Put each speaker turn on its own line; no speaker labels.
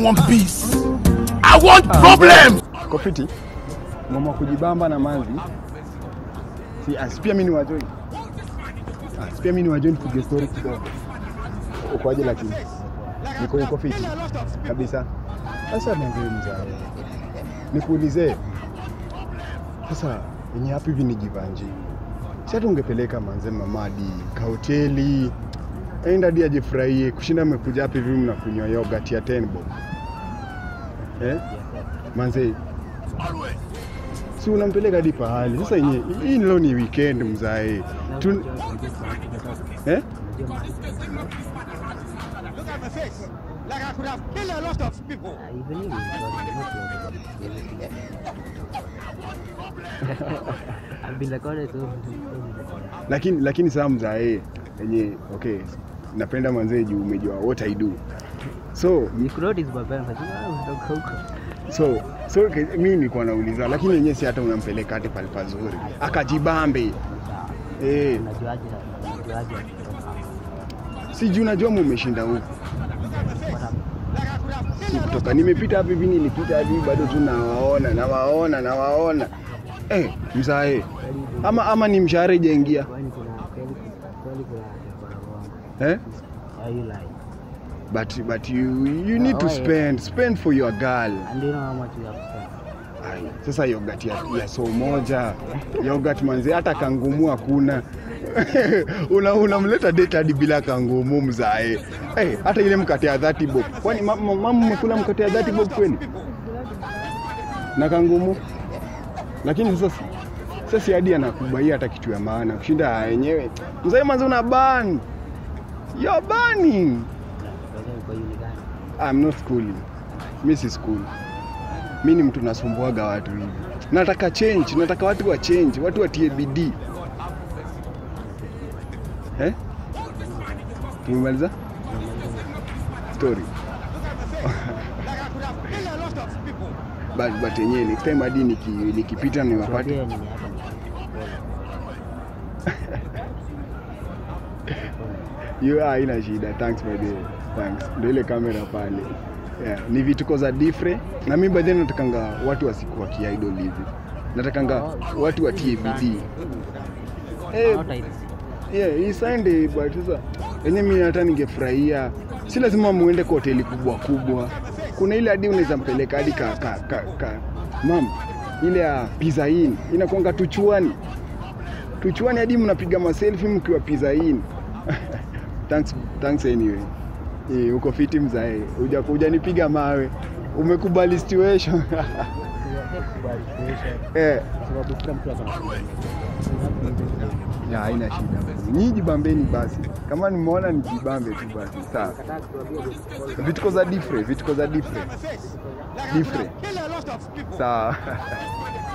want peace. I want problems.
Kofiti, mama kujibamba na manzi. Si asi pia mimi ni wajoin. Ah, pia mimi ni wajoin kupiga story kidogo. Ukoaje lakini? Niko niko fiti kabisa. Sasa manzi mzee. Nikuulize. Sasa yenye hapi hivi ni jivanje. Si hata ungepeleka manze mamadi kahoteli enda hadi ajifurahie kushinda amekuja hapa hivi mnakunywa yogurt ya 10 bob. Eh? Manze, si unampeleka hadi pahali sasa. Yenye hii leo ni weekend mzae Tun... eh?
Look at my face. Like I could have killed a lot of people.
I've been recorded so
Lakini lakini saa mzae yenye okay, napenda manzee juu umejua what I do so
you could notice my parents like, "Ah, unatoka huko."
so so ke- mi nilikuwa nauliza, lakini yenyewe si hata unampeleka hati pale pazuri akajibambe eh,
Unajuaje unajuaje
si juu najua mumeshinda huku
what happened?
si kutoka nimepita hapa hivi nilipita hadi bado tu nawaona nawaona nawaona eh, mzae ama ama ni mshahara ijaingia
Kwani kuna kweli kweli kuna kuna wrong.
eh?
Why you lie?
but but you you need to
Oh, yeah.
spend spend for your girl
And do you know how much you have spent?
Ai, sasa yogurt ya, ya so moja yogurt manzi hata kangumu hakuna una unamleta date hadi bila kangumu mzae hey, hata ile mkate ya 30 bob kwani ma- ma- mama mmekula mkate ya 30 bob kweli na kangumu lakini sasa sasa si hadi anakubaia hata kitu ya maana kushinda yenyewe mzae manzi una ban you're banning
Wewe uko uni gani?
I'm not schooling. Mi si school. Mi ni mtu nasumbuaga watu hivi. Nataka change, nataka watu wa change, watu watie bidii. Eh? Tumemaliza? Story.
Like I could have killed a lot of people.
But but yenyewe next time hadi niki, nikipita niwapate.
Tuambie nini hapa ni
Hiyo haina shida. Thanks my dear. Thanks. Ndio ile kamera pale. Yeah, ni vituko za different na mimi baadaye natakanga watu wasikuwa kiidol hivi. Natakanga watu watie bidii. Eh,
Not I-
Yeah, hii Sunday but sasa yenye mimi hata ningefurahia, si lazima muende kwa hoteli kubwa kubwa. Kuna ile hadi unaweza mpeleka hadi ka, ka, ka, ka mam ile ya Pizza Inn inakuanga tuchuani tuchuani, hadi mnapiga maselfie mkiwa Pizza Inn. thanks, thanks anyway. Eh, uko fiti mzae, uja hujanipiga mawe, umekubali situation
Kubali situation.
eh.
Kwa sababu kila mtu akona
Ya, haina shida. Nyinyi jibambeni basi, kama nimeona nijibambe tu basi, sawa.
Kataa kutuambia
Vituko za different, vituko za different,
My face. Like I could
different,
have killed a lot of people.
sawa.